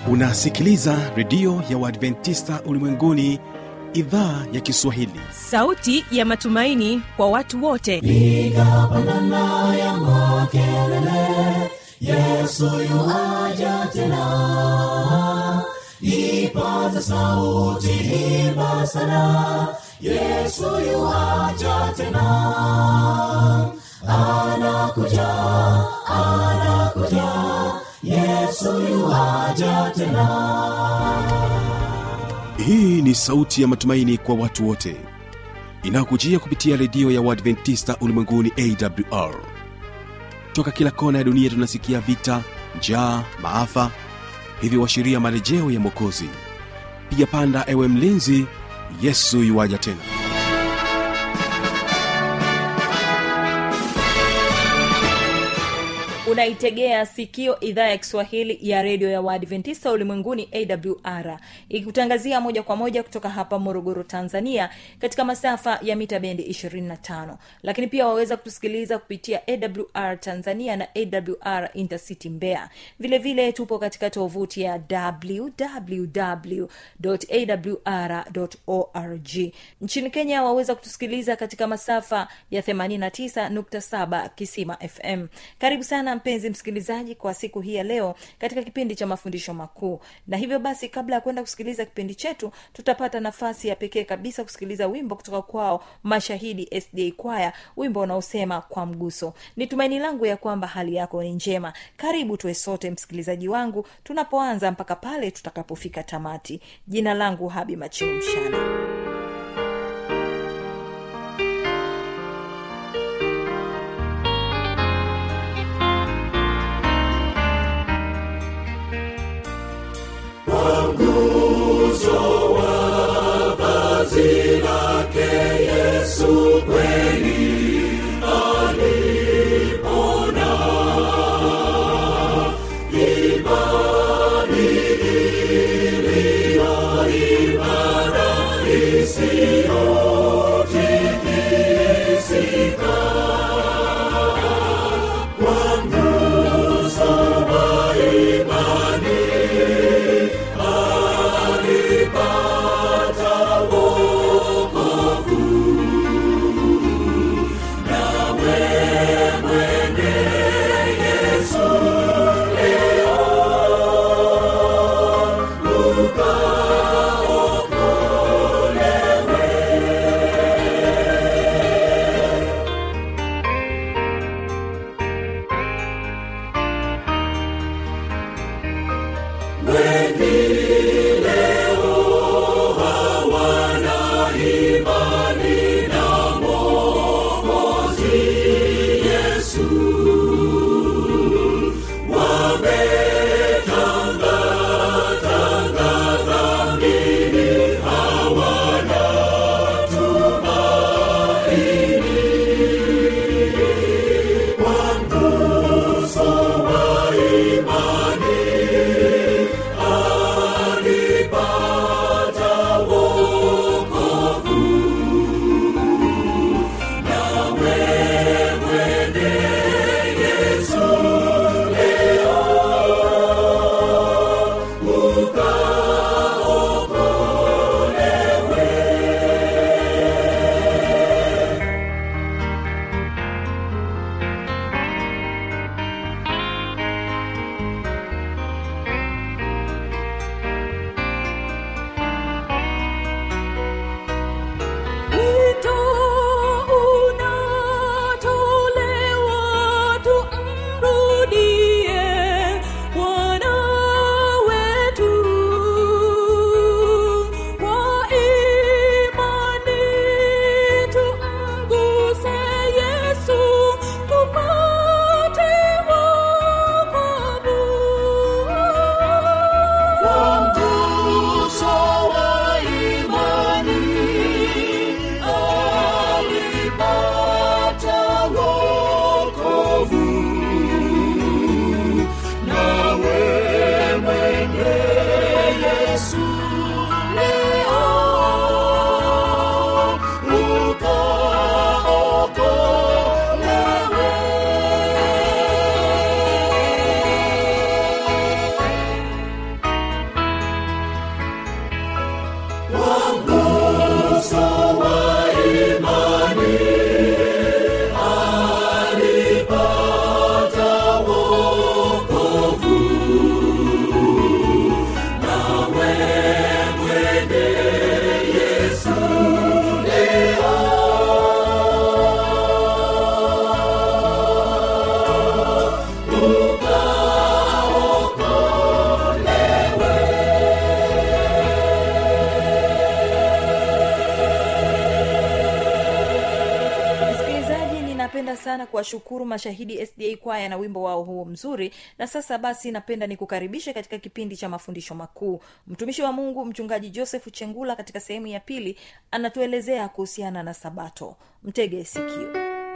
unasikiliza redio ya uadventista ulimwenguni idhaa ya kiswahili sauti ya matumaini kwa watu wote nikapandana ya makelele yesu yuaja tena ipaza sauti himba sana yesu yuaja tena anakuja anakuja yesu yuaja tena hii ni sauti ya matumaini kwa watu wote inayokujia kupitia redio ya uadventista ulimwenguni awr toka kila kona ya dunia tunasikia vita njaa maafa hivyo washiria marejeo ya mwokozi piga panda ewe mlinzi yesu yuwaja tena unaitegea sikio idhaa ya kiswahili ya redio ya waadventista ulimwenguni awr ikikutangazia moja kwa moja kutoka hapa morogoro tanzania katika masafa ya mita bendi 25 lakini pia waweza kutusikiliza kupitia awr tanzania na awr intercity mbea vile vile tupo katika tovuti ya www.awr.org nchini kenya waweza kutusikiliza katika masafa ya 89.7 kisima fm karibu sana mpenzi msikilizaji kwa siku hii ya leo katika kipindi cha mafundisho makuu na hivyo basi kabla ya kwenda kusikiliza kipindi chetu tutapata nafasi ya pekee kabisa kusikiliza wimbo kutoka kwao mashahidi sda kwaya wimbo unaosema kwa mguso ni tumaini langu ya kwamba hali yako ni njema karibu tuwe sote msikilizaji wangu tunapoanza mpaka pale tutakapofika tamati jina langu habi machimu mshana imani iliyo imara napenda sana kuwashukuru mashahidi sda kwaya na wimbo wao huo mzuri na sasa basi napenda nikukaribishe katika kipindi cha mafundisho makuu mtumishi wa mungu mchungaji joseph chengula katika sehemu ya pili anatuelezea kuhusiana na sabato mtege sikio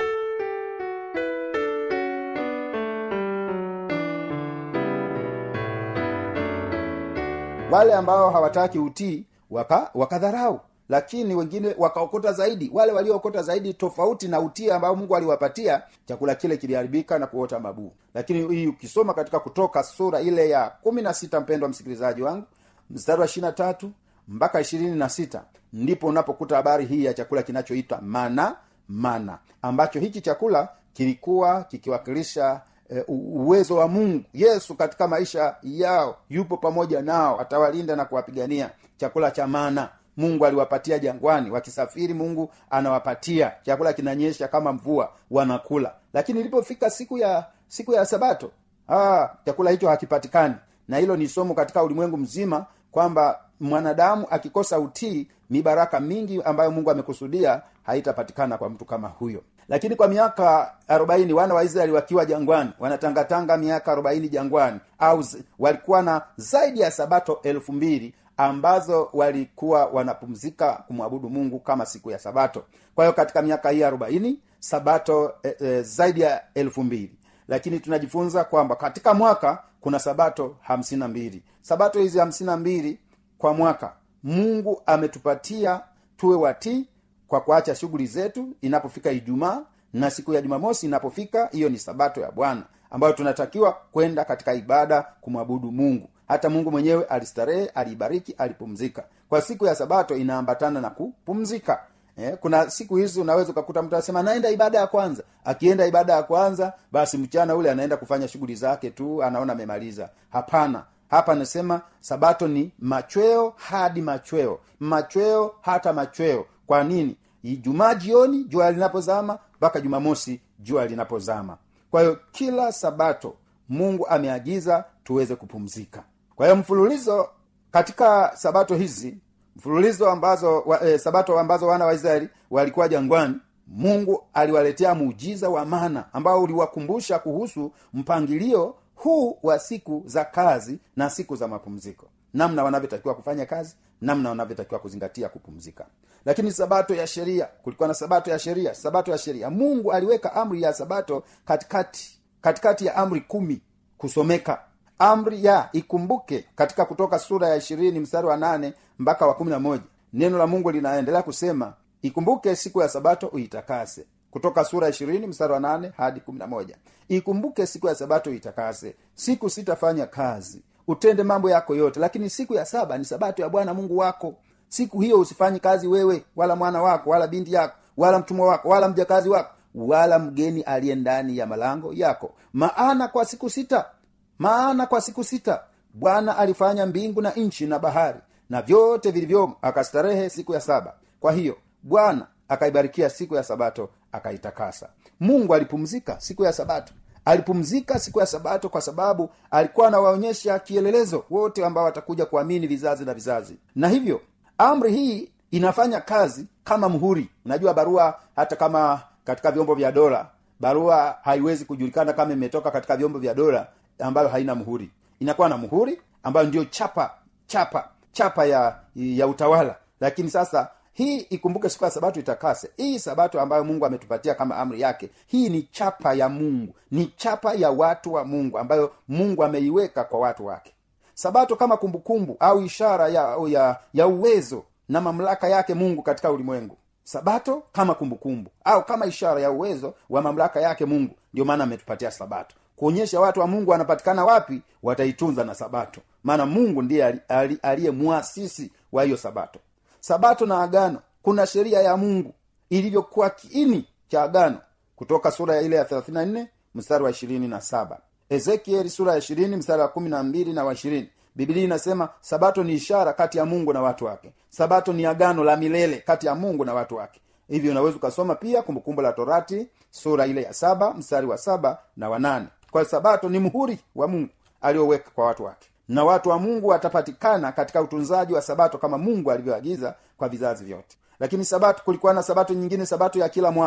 wale ambao hawataki utii waka wakadharau lakini wengine wakaokota zaidi wale waliookota zaidi tofauti na utii ambao mungu aliwapatia chakula kile kiliharibika na kuota mabuu lakini hii ukisoma katika kutoka sura ile ya kumi na sita mpendo wa msikilizaji wangu mstari wa ishiri na tatu mpaka ishirini na sita ndipo unapokuta habari hii ya chakula kinachoitwa mana mana ambacho hiki chakula kilikuwa kikiwakilisha e, uwezo wa mungu yesu katika maisha yao yupo pamoja nao atawalinda na kuwapigania chakula cha mana mungu aliwapatia jangwani wakisafiri mungu anawapatia chakula kinanyesha kama mvua wanakula lakini ilipofika siku ya siku ya sabato ah, chakula hicho hakipatikani na hilo ni somo katika ulimwengu mzima kwamba mwanadamu akikosa utii mibaraka mingi ambayo mungu amekusudia haitapatikana kwa mtu kama huyo lakini kwa miaka arobaini wana wa israeli wakiwa jangwani wanatangatanga miaka arobaini jangwani au walikuwa na zaidi ya sabato elfu mbili ambazo walikuwa wanapumzika kumwabudu mungu kama siku ya sabato kwa hiyo katika miaka hii arobaini sabato e, e, zaidi ya elfu mbili lakini tunajifunza kwamba katika mwaka kuna sabato hamsini na mbili sabato hizi hamsini na mbili kwa mwaka mungu ametupatia tuwe watii kwa kuacha shughuli zetu inapofika ijumaa na siku ya jumamosi inapofika hiyo ni sabato ya bwana ambayo tunatakiwa kwenda katika ibada kumwabudu mungu hata mungu mwenyewe alistarehe aliibariki alipumzika kwa siku ya sabato inaambatana na kupumzika eh, kuna siku hizi unaweza ukakuta mtu anasema naenda ibada ya kwanza akienda ibada ya kwanza basi mchana ule anaenda kufanya shughuli zake tu anaona amemaliza hapana hapa anasema sabato ni machweo hadi machweo machweo hata machweo kwa nini ijumaa jioni jua linapozama mpaka jumamosi jua linapozama kwa hiyo kila sabato mungu ameagiza tuweze kupumzika kwa hiyo mfululizo katika sabato hizi mfululizo ambazo wa, e, sabato ambazo wana wa israeli walikuwa jangwani mungu aliwaletea muujiza wa mana ambao uliwakumbusha kuhusu mpangilio huu wa siku za kazi na siku za mapumziko namna wanavyotakiwa kufanya kazi namna wanavyotakiwa kuzingatia kupumzika lakini sabato ya sheria kulikuwa na sabato ya sheria sabato ya sheria mungu aliweka amri ya sabato katikati katikati ya amri kumi kusomeka amri ya ikumbuke katika kutoka sura ya ishirini mstari wa nane mpaka wa kumi na moja neno la mungu linaendelea kusema ikumbuke siku ya sabato uitakase kutoka sura ishirini mstari wa nane hadi kumi na moja ikumbuke siku ya sabato uitakase siku sitafanya kazi utende mambo yako yote lakini siku ya saba ni sabato ya bwana mungu wako siku hiyo usifanyi kazi wewe wala mwana wako wala binti yako wala mtumwa wako wala mjakazi wako wala mgeni aliye ndani ya malango yako maana kwa siku sita maana kwa siku sita bwana alifanya mbingu na nchi na bahari na vyote vilivyomo akastarehe siku ya saba kwa hiyo bwana akaibarikia siku ya sabato akaitakasa mungu alipumzika siku ya sabato alipumzika siku ya sabato kwa sababu alikuwa anawaonyesha kielelezo wote ambao watakuja kuamini vizazi na vizazi na hivyo amri hii inafanya kazi kama mhuri unajua barua hata kama katika vyombo vya dola barua haiwezi kujulikana kama imetoka katika vyombo vya dola ambayo haina mhuri inakuwa na mhuri ambayo ndio chapa chapa chapa ya ya utawala lakini sasa hii ikumbuke siku ya sabato itakase hii sabato ambayo mungu ametupatia kama amri yake hii ni chapa ya mungu ni chapa ya watu wa mungu ambayo mungu ameiweka kwa watu wake sabato kama kumbukumbu au ishara ya, ya, ya uwezo na mamlaka yake mungu katika ulimwengu sabato kama kumbukumbu au kama ishara ya uwezo wa mamlaka yake mungu ndio maana ametupatia sabato kuonyesha watu wa mungu wanapatikana wapi wataitunza na sabato maana mungu ndiye aliye mwasisi wa hiyo sabato sabato na agano kuna sheria ya mungu ilivyokuwa kiini cha agano kutoka sura ya ile ya 34 mstari wa ishirini na saba ezekieli sura ya ishirini mstari wa kumi na mbili na wa ishirini bibilia inasema sabato ni ishara kati ya mungu na watu wake sabato ni agano la milele kati ya mungu na watu wake hivyo unaweza ukasoma pia kumbukumbu la torati sura ile ya saba mstari wa saba na wanane kwa sabato ni muhuri wa mungu alioweka kwa watu wake na watu wa mungu watapatikana katika utunzaji wa sabato kama mungu alivyoagiza kwa vizazi vyote lakini sabato kulikuwa na sabato nyingine sabato ya kila mwaka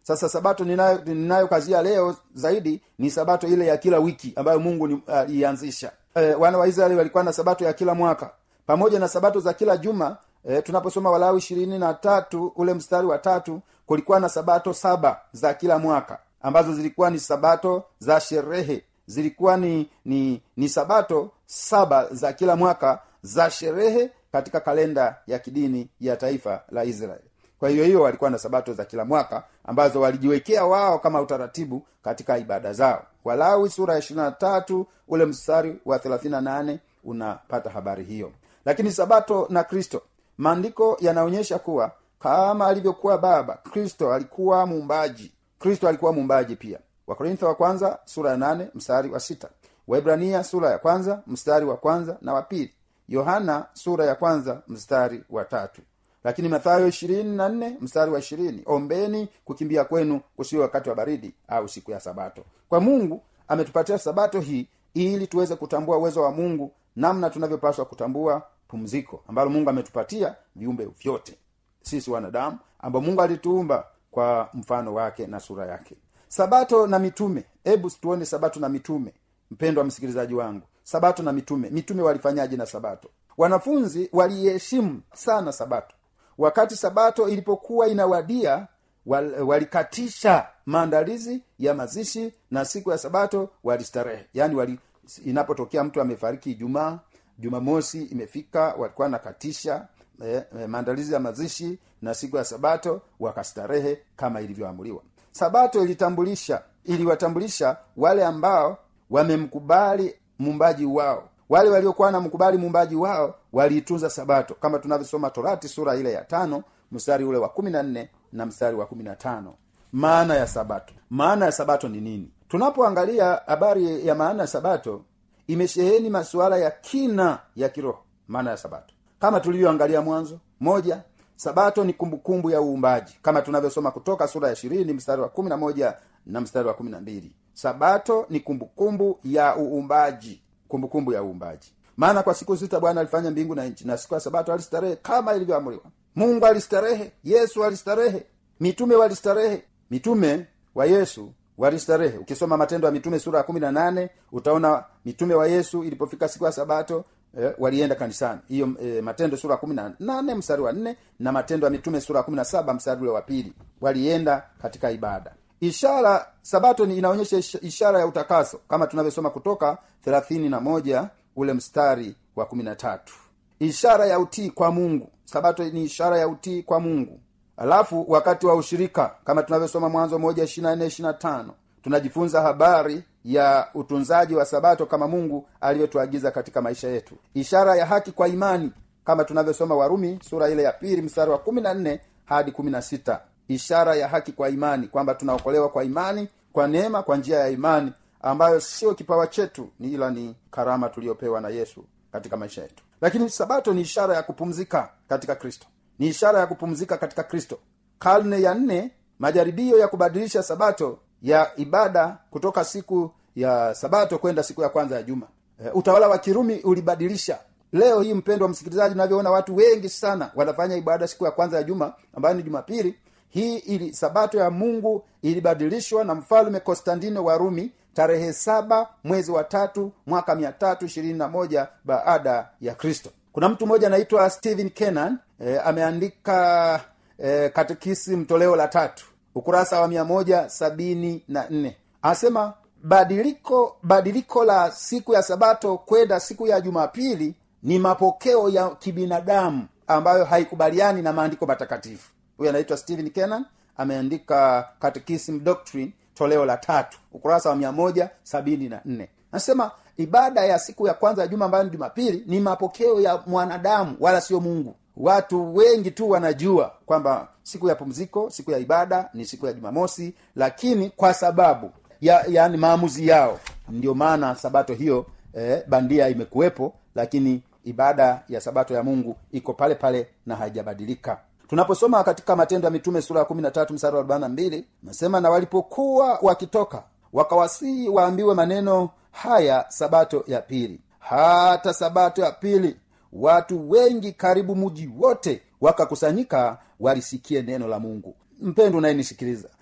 sasa sabato ninayo ninayokazia leo zaidi ni sabato ile ya kila wiki ambayo mungu ni- aliianzisha e, wana wa israeli walikuwa na sabato ya kila mwaka pamoja na sabato za kila juma e, tunaposoma walawi ishirini na tatu ule mstari wa tatu kulikuwa na sabato saba za kila mwaka ambazo zilikuwa ni sabato za sherehe zilikuwa ni ni ni sabato saba za kila mwaka za sherehe katika kalenda ya kidini ya taifa la israeli kwa hiyo hiyo walikuwa na sabato za kila mwaka ambazo walijiwekea wao kama utaratibu katika ibada zao walawi sura ya ishirina tatu ule mstari wa thelathini nane unapata habari hiyo lakini sabato na kristo maandiko yanaonyesha kuwa kama alivyokuwa baba kristo alikuwa muumbaji kristo alikuwa muumbaji pia wakorintho wa kwanza sura ya nane mstari wa sita waibrania sura ya kwanza mstari wa kwanza na wa pili yohana sura ya kwanza mstari wa tatu lakini mathayo ishirini na nne mstari wa ishirini ombeni kukimbia kwenu kusiwe wakati wa baridi au siku ya sabato kwa mungu ametupatia sabato hii ili tuweze kutambua uwezo wa mungu namna tunavyopaswa kutambua pumziko ambalo mungu ametupatia viumbe vyote sisi wanadamu ambao mungu alituumba kwa mfano wake na sura yake sabato na mitume hebu tuone sabato na mitume mpendwa msikilizaji wangu sabato na mitume mitume walifanyaje na sabato wanafunzi waliiheshimu sana sabato wakati sabato ilipokuwa inawadia wal, walikatisha maandalizi ya mazishi na siku ya sabato walistarehe yaani wali, inapotokea mtu amefariki ijumaa jumamosi imefika walikuwa nakatisha eh, eh, maandalizi ya mazishi na siku ya sabato wakastarehe kama ilivyoamuliwa sabato ilitambulisha iliwatambulisha wale ambao wamemkubali muumbaji wao wale waliokuwa na mkubali muumbaji wao waliitunza sabato kama tunavyosoma torati sura ile ya tano mstari ule wa kumi na nne na mstari wa kumi na tano maana ya sabato maana ya sabato ni nini tunapoangalia habari ya maana ya sabato imesheheni masuala ya kina ya kiroho maana ya sabato kama tulivyoangalia mwanzo moja sabato ni kumbukumbu ya uumbaji kama tunavyosoma kutoka sura ya ishirini mstari wa kumi na moja na mstari wa kumi na mbili sabato ni kumbukumbu ya uumbaji kumbukumbu ya uumbaji maana kwa siku sita bwana alifanya mbingu na nchi na siku ya sabato alistarehe kama ilivyoamriwa mungu alistarehe yesu alistarehe mitume walistarehe mitume wa yesu walistarehe ukisoma matendo ya mitume sura ya kumi na nane utaona mitume wa yesu ilipofika siku ya sabato eh, walienda kanisani hiyo eh, matendo sura ya kumi na nane mstari wa nne na matendo ya mitume sura ya kumi na saba mstari ule wa pili walienda katika ibada ishara sabato ni inaonyesha ish- ishara ya utakaso kama tunavyosoma kutoka thelathini na moja ule mstari wa kumi na tatu ishara ya utii kwa mungu sabato ni ishara ya utii kwa mungu alafu wakati wa ushirika kama tunavyosoma mwanzo moja ishirina nne ishirina tano tunajifunza habari ya utunzaji wa sabato kama mungu alivyotuagiza katika maisha yetu ishara ya haki kwa imani kama tunavyosoma warumi sura ile ya pili mstari wa kumi na nne hadi kumi na sita ishara ya haki kwa imani kwamba tunaokolewa kwa imani kwa neema kwa njia ya imani ambayo sio kipawa chetu ni ila ni karama tuliyopewa na yesu katika maisha yetu lakini sabato ni ishara ya kupumzika katika kristo ni ishara ya kupumzika katika kristo karne ya nne majaribio ya kubadilisha sabato ya ibada kutoka siku ya sabato kwenda siku ya kwanza ya juma e, utawala wa kirumi ulibadilisha leo hii mpendo wa msikilizaji unavyoona watu wengi sana wanafanya ibada siku ya kwanza ya juma ambayo ni jumapili hii ili sabato ya mungu ilibadilishwa na mfalme konstantino wa rumi tarehe saba mwezi wa tatu mwaka mia tatu ishirini na moja baada ya kristo kuna mtu mmoja anaitwa stephen kenan e, ameandika e, katekisi mtoleo la tatu ukurasa wa mia moja sabini na nne anasema badiliko badiliko la siku ya sabato kwenda siku ya jumapili ni mapokeo ya kibinadamu ambayo haikubaliani na maandiko matakatifu huyu anaitwa stephen kenan ameandika catechism doctrine toleo la tatu ukurasa wa mia moja sabini na nne anasema ibada ya siku ya kwanza ya juma ambayo ni jumapili ni mapokeo ya mwanadamu wala sio mungu watu wengi tu wanajua kwamba siku ya pumziko siku ya ibada ni siku ya jumamosi lakini kwa sababu ya yani maamuzi yao ndio maana sabato hiyo eh, bandia imekuwepo lakini ibada ya sabato ya mungu iko pale pale na haijabadilika tunaposoma katika matendo ya mitume sura ya kumi na tatu msara wa arobaini na mbili nasema na walipokuwa wakitoka wakawasihi waambiwe maneno haya sabato ya pili hata sabato ya pili watu wengi karibu muji wote wakakusanyika walisikie neno la mungu mpendo unayenisikiliza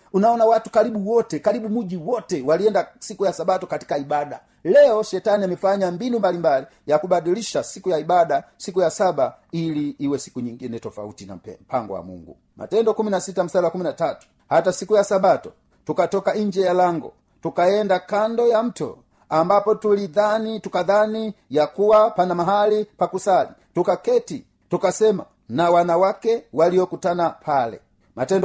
unaona watu karibu wote karibu muji wote walienda siku ya sabato katika ibada leo shetani amefanya mbinu mbalimbali ya kubadilisha siku ya ibada siku ya saba ili iwe siku nyingine tofauti na mpe- mpango wa mungu matendo 16 mstari wa 13 hata siku ya sabato tukatoka nje ya lango tukaenda kando ya mto ambapo tulidhani tukadhani ya kuwa pana mahali pa kusali tukaketi tukasema na wanawake waliokutana pale matendo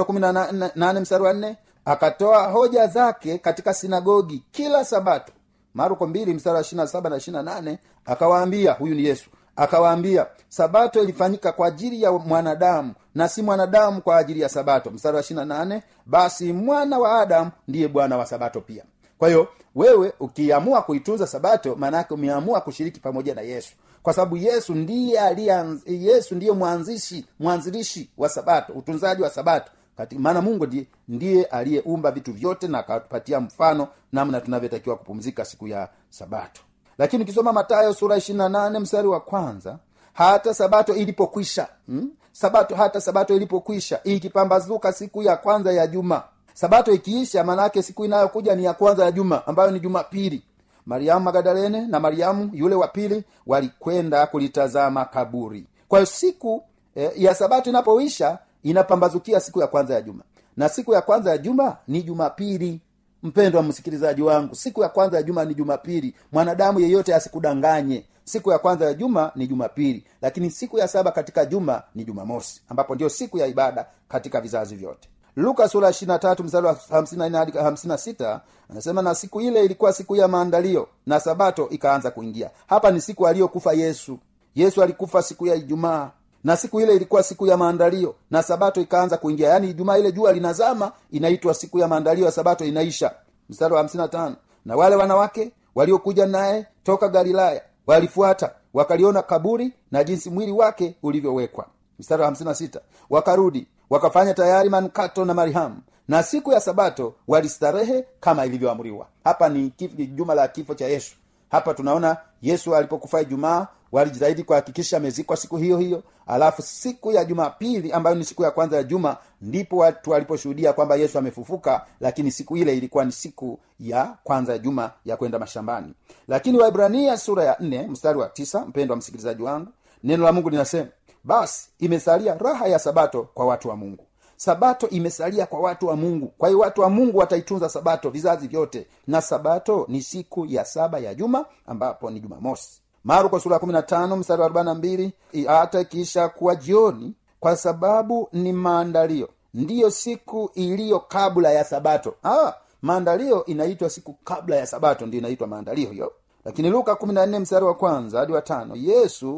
18 mstari wa 4 akatoa hoja zake katika sinagogi kila sabato marko 2 mstari wa 27 na 28 akawaambia huyu ni yesu akawaambia sabato ilifanyika kwa ajili ya mwanadamu na si mwanadamu kwa ajili ya sabato mstari wa 28 basi mwana wa adamu ndiye bwana wa sabato pia kwa hiyo wewe ukiamua kuitunza sabato maanaake umeamua kushiriki pamoja na yesu kwa sababu yesu ndiye alianz, yesu ndiye mwanzishi mwanzilishi wa sabato utunzaji wa sabato Kati- maana mungu ndiye, ndiye aliyeumba vitu vyote na akatupatia mfano namna tunavyotakiwa kupumzika siku ya sabato lakini ukisoma matayo sura 28 mstari wa kwanza hata sabato ilipokwisha hmm? sabato hata sabato ilipokwisha ikipambazuka siku ya kwanza ya juma sabato ikiisha maanaake siku inayokuja ni ya kwanza ya juma ambayo ni jumapili mariamu magadalene na mariamu yule wa pili walikwenda kulitazama kaburi kwa hiyo siku eh, ya sabato inapoisha inapambazukia siku ya kwanza ya juma na siku ya kwanza ya juma ni jumapili mpendwa msikilizaji wangu siku ya kwanza ya juma ni jumapili mwanadamu yeyote asikudanganye siku ya kwanza ya juma ni jumapili lakini siku ya saba katika juma ni jumamosi ambapo ndio siku ya ibada katika vizazi vyote luka sura 23 mstari wa 54 hadi 56 anasema na siku ile ilikuwa siku ya maandalio na sabato ikaanza kuingia hapa ni siku aliyokufa yesu yesu alikufa siku ya ijumaa na siku ile ilikuwa siku ya maandalio na sabato ikaanza kuingia yaani ijumaa ile jua linazama inaitwa siku ya maandalio ya sabato inaisha mstari wa 55 na wale wanawake waliokuja naye toka galilaya walifuata wakaliona kaburi na jinsi mwili wake ulivyowekwa mstari wa 56 wakarudi wakafanya tayari manukato na marihamu na siku ya sabato walistarehe kama ilivyoamriwa hapa ni kif- ni juma la kifo cha yesu hapa tunaona yesu alipokufa ijumaa walijitahidi kuhakikisha amezikwa siku hiyo hiyo alafu siku ya jumapili ambayo ni siku ya kwanza ya juma ndipo watu waliposhuhudia kwamba yesu amefufuka lakini siku ile ilikuwa ni siku ya kwanza ya juma ya kwenda mashambani lakini waibrania sura ya nne mstari wa tisa mpendo wa msikilizaji wangu neno la mungu linasema basi imesalia raha ya sabato kwa watu wa mungu sabato imesalia kwa watu wa mungu kwa hiyo watu wa mungu wataitunza sabato vizazi vyote na sabato ni siku ya saba ya juma ambapo ni jumamosi marko sura 15 mstari wa 42 hata ikiisha kuwa jioni kwa sababu ni maandalio ndiyo siku iliyo kabla ya sabato ah, maandalio inaitwa siku kabla ya sabato ndio inaitwa maandalio hiyo lakini luka 14 mstari wa kwanza hadi wa tano yesu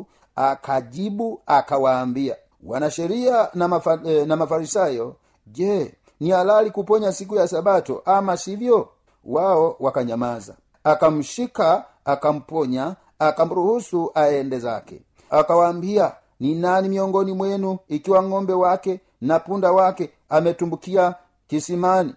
akajibu akawaambia wanasheria na, mafa, eh, na mafarisayo je ni halali kuponya siku ya sabato ama sivyo wao wakanyamaza akamshika akamponya akamruhusu aende zake akawaambia ni nani miongoni mwenu ikiwa ng'ombe wake na punda wake ametumbukia kisimani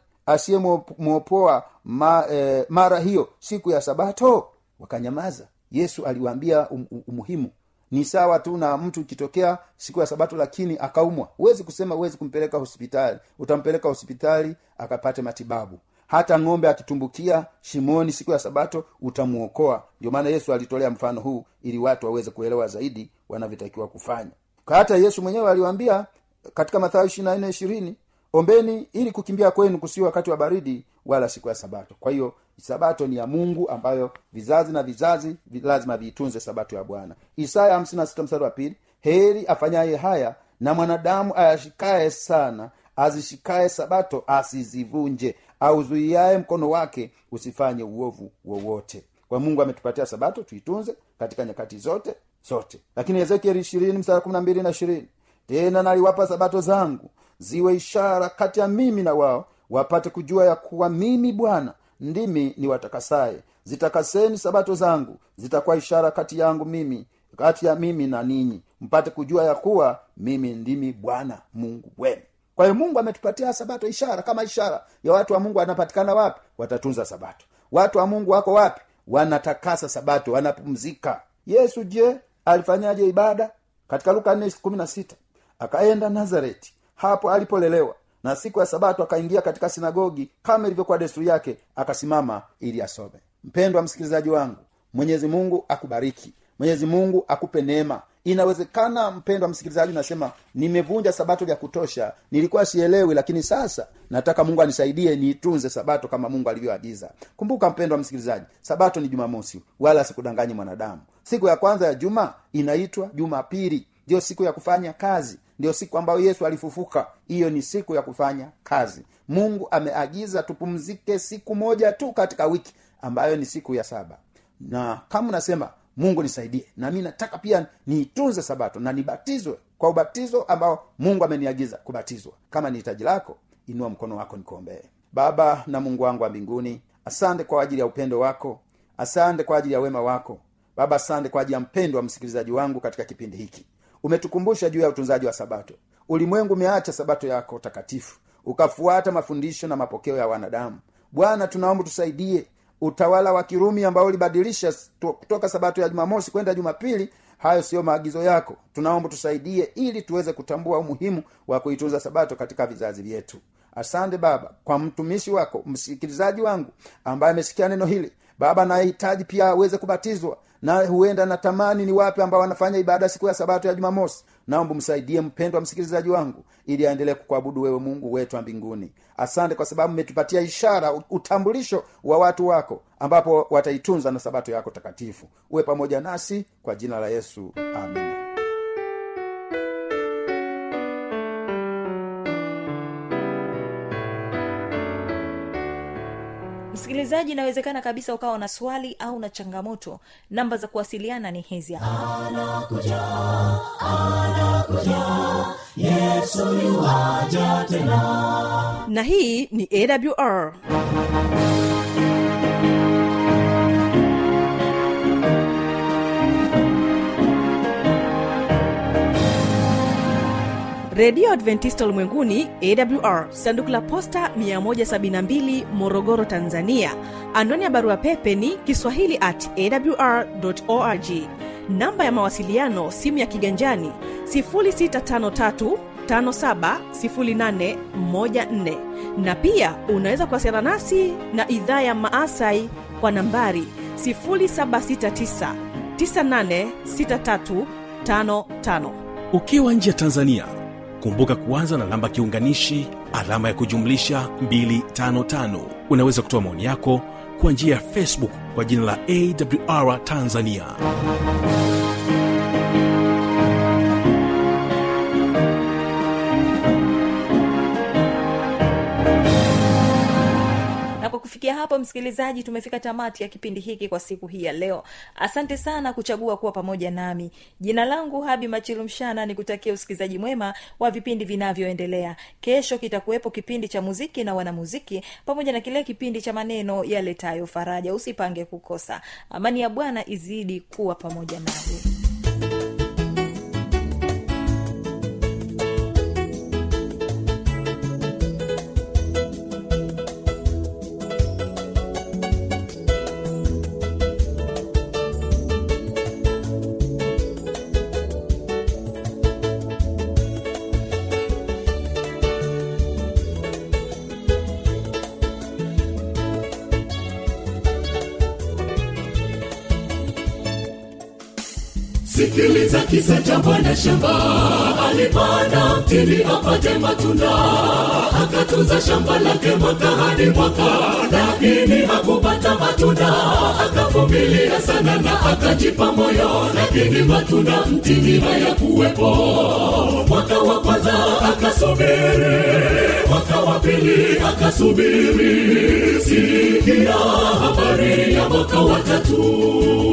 asiyemwopoa ma, eh, mara hiyo siku ya sabato wakanyamaza yesu aliwaambia um, um, umuhimu ni sawa tu na mtu ikitokea siku ya sabato lakini akaumwa huwezi kusema huwezi kumpeleka hospitali utampeleka hospitali akapate matibabu hata ng'ombe akitumbukia shimoni siku ya sabato utamwokoa ndio maana yesu alitolea mfano huu ili watu waweze kuelewa zaidi wanavyotakiwa kufanya hata yesu mwenyewe aliwaambia katika mathayo ishirina nne ishirini ombeni ili kukimbia kwenu kusiwe wakati wa baridi wala siku ya sabato kwa hiyo sabato ni ya mungu ambayo vizazi na vizazi vi- lazima viitunze sabato ya bwana isaya 56 mstari wa pili heri afanyaye haya na mwanadamu ayashikaye sana azishikaye sabato asizivunje auzuiaye mkono wake usifanye uovu wowote kwa mungu ametupatia sabato tuitunze katika nyakati zote zote lakini ezekieli ishirini mstari kumi na mbili na ishirini tena naliwapa sabato zangu ziwe ishara kati ya mimi na wao wapate kujua ya kuwa mimi bwana ndimi ni watakasaye zitakaseni sabato zangu zitakuwa ishara kati yangu mimi kati ya mimi na ninyi mpate kujua ya kuwa mimi ndimi bwana mungu wenu kwa hiyo mungu ametupatia sabato ishara kama ishara ya watu wa mungu wanapatikana wapi watatunza sabato watu wa mungu wako wapi wanatakasa sabato wanapumzika yesu je alifanyaje ibada katika luka 4:16 akaenda nazareti hapo alipolelewa na siku ya sabato akaingia katika sinagogi kama ilivyokuwa desturi yake akasimama ili asome mpendwa msikilizaji wangu mwenyezi mungu akubariki mwenyezi mungu akupe neema inawezekana mpendwa msikilizaji unasema nimevunja sabato vya kutosha nilikuwa sielewi lakini sasa nataka mungu anisaidie niitunze sabato kama mungu alivyoagiza kumbuka mpendwa msikilizaji sabato ni jumamosi wala sikudanganyi mwanadamu siku ya kwanza ya juma inaitwa jumapili ndiyo siku ya kufanya kazi ndiyo siku ambayo yesu alifufuka hiyo ni siku ya kufanya kazi mungu ameagiza tupumzike siku moja tu katika wiki ambayo ni siku ya saba na kama unasema mungu nisaidie nami nataka pia niitunze sabato na nibatizwe kwa ubatizo ambao mungu ameniagiza kubatizwa kama ni hitaji lako inua mkono wako nikuombee baba na mungu wangu wa mbinguni asante kwa ajili ya upendo wako asante kwa ajili ya wema wako baba asante kwa ajili ya mpendo wa msikilizaji wangu katika kipindi hiki umetukumbusha juu ya utunzaji wa sabato ulimwengu umeacha sabato yako takatifu ukafuata mafundisho na mapokeo ya wanadamu bwana tunaomba tusaidie utawala wa kirumi ambao ulibadilisha to- kutoka sabato ya jumamosi kwenda jumapili hayo siyo maagizo yako tunaomba tusaidie ili tuweze kutambua umuhimu wa kuitunza sabato katika vizazi vyetu asante baba kwa mtumishi wako msikilizaji wangu ambaye amesikia neno hili baba anayehitaji pia aweze kubatizwa na huenda natamani ni wapi ambao wanafanya ibada siku ya sabato ya jumamosi naomba msaidie mpendwa msikilizaji wangu ili aendelee kukuabudu wewe mungu wetu wa mbinguni asante kwa sababu umetupatia ishara utambulisho wa watu wako ambapo wataitunza na sabato yako takatifu uwe pamoja nasi kwa jina la yesu amina msikilizaji inawezekana kabisa ukawa na swali au na changamoto namba za kuwasiliana ni hizi hapa yesu yuwaja tena na hii ni awr redio adventista ulimwenguni awr sanduku la posta 172 morogoro tanzania anwani ya barua pepe ni kiswahili at awr org namba ya mawasiliano simu ya kiganjani 653 570814 na pia unaweza kuwasiliana nasi na idhaa ya maasai kwa nambari 769 986355 ukiwa nje ya tanzania kumbuka kuanza na namba kiunganishi alama ya kujumlisha 255 unaweza kutoa maoni yako kwa njia ya facebook kwa jina la awr tanzania na kwa kufikia hapo msikilizaji tumefika tamati ya kipindi hiki kwa siku hii ya leo asante sana kuchagua kuwa pamoja nami jina langu habi machilumshana ni kutakia usikilizaji mwema wa vipindi vinavyoendelea kesho kitakuwepo kipindi cha muziki na wanamuziki pamoja na kile kipindi cha maneno yaletayo faraja usipange kukosa amani ya bwana izidi kuwa pamoja nawe sikiliza kisa cha bwana shamba alipanda mtini apate matunda akatunza shamba lake mwaka hadi mwaka lakini hakupata matunda akavumilia sana na akajipa moyo lakini matunda mtini hayakuwepo mwaka wa kwanza akasubiri mwaka wa pili akasubiri sikia habari ya mwaka wa tatu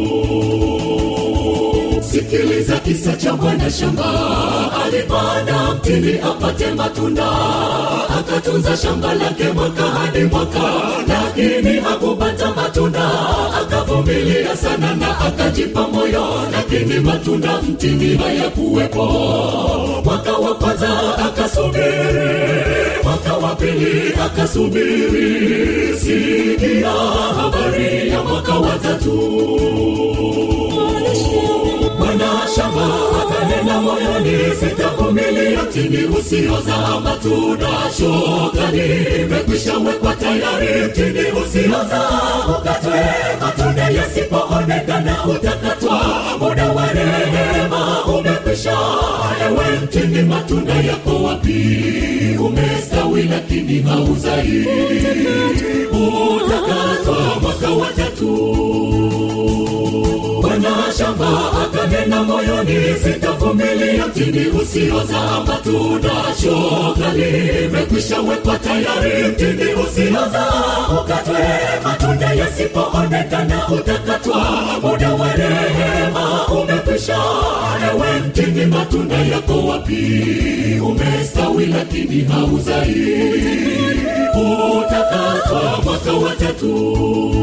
sikiliza kisa cha bwana shamba alipanda mtini apate matunda akatunza shamba lake mwaka hadi mwaka lakini hakupata matunda akavumilia sana na akajipa moyo lakini matunda mtini hayakuwepo mwaka wa kwanza akasubiri mwaka wa pili akasubiri sikia habari ya mwaka wa tatu bwana shamba akanena akanena moyoni sitavumilia mtini usiozaa matunda shoka limekwisha wekwa tayari mtini usiozaa ukatwe matunda yasipoonekana utakatwa muda wa rehema umekwisha ewe mtini matunda yako wapi umestawi lakini hauzai utakatwa mwaka wa tatu bwana shamba akanena moyoni sitavumilia mtini usiozaa matunda shoka limekwisha wekwa tayari mtini usiozaa ukatwe matunda yasipoonekana utakatwa muda wa rehema umekwisha ewe mtini matunda yako wapi umestawi lakini hauzai utakatwa mwaka wa tatu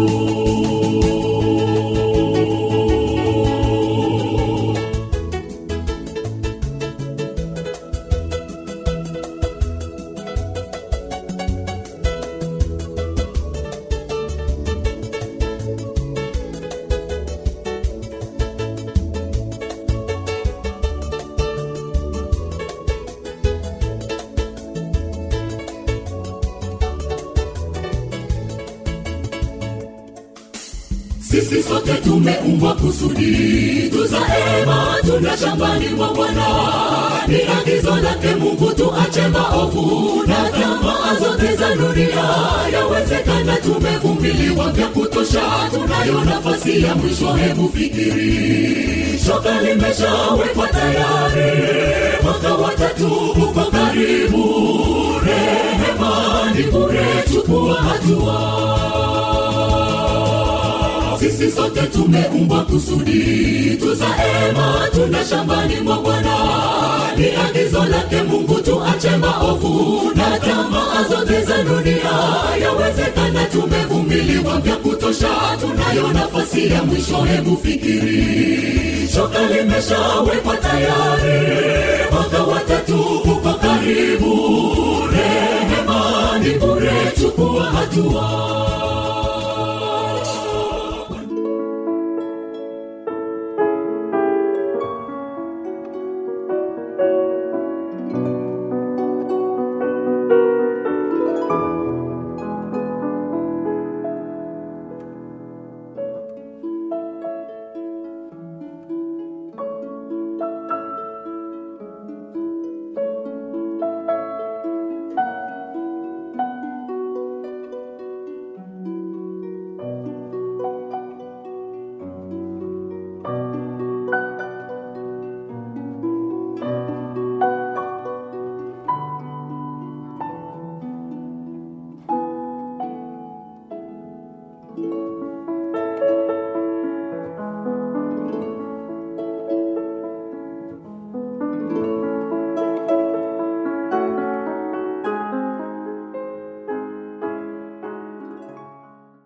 sisi sote tumeumbwa kusudi tuzae matunda shambani mwa bwana ni agizo lake mungu tuache maovu na tamaa zote za dunia yawezekana tumevumiliwa vya kutosha tunayo nafasi ya mwisho hebu fikiri shoka limeshawekwa tayari mwaka watatu uko karibu rehema ni bure chukua hatua sisi sote tumeumbwa kusudi tuzae matunda shambani mwa bwana ni agizo lake mungu tuache maovu na tamaa zote za dunia yawezekana tumevumiliwa vya kutosha tunayo nafasi ya mwisho hebu fikiri shoka limeshawekwa tayari mwaka watatu uko karibu rehema ni bure chukua hatua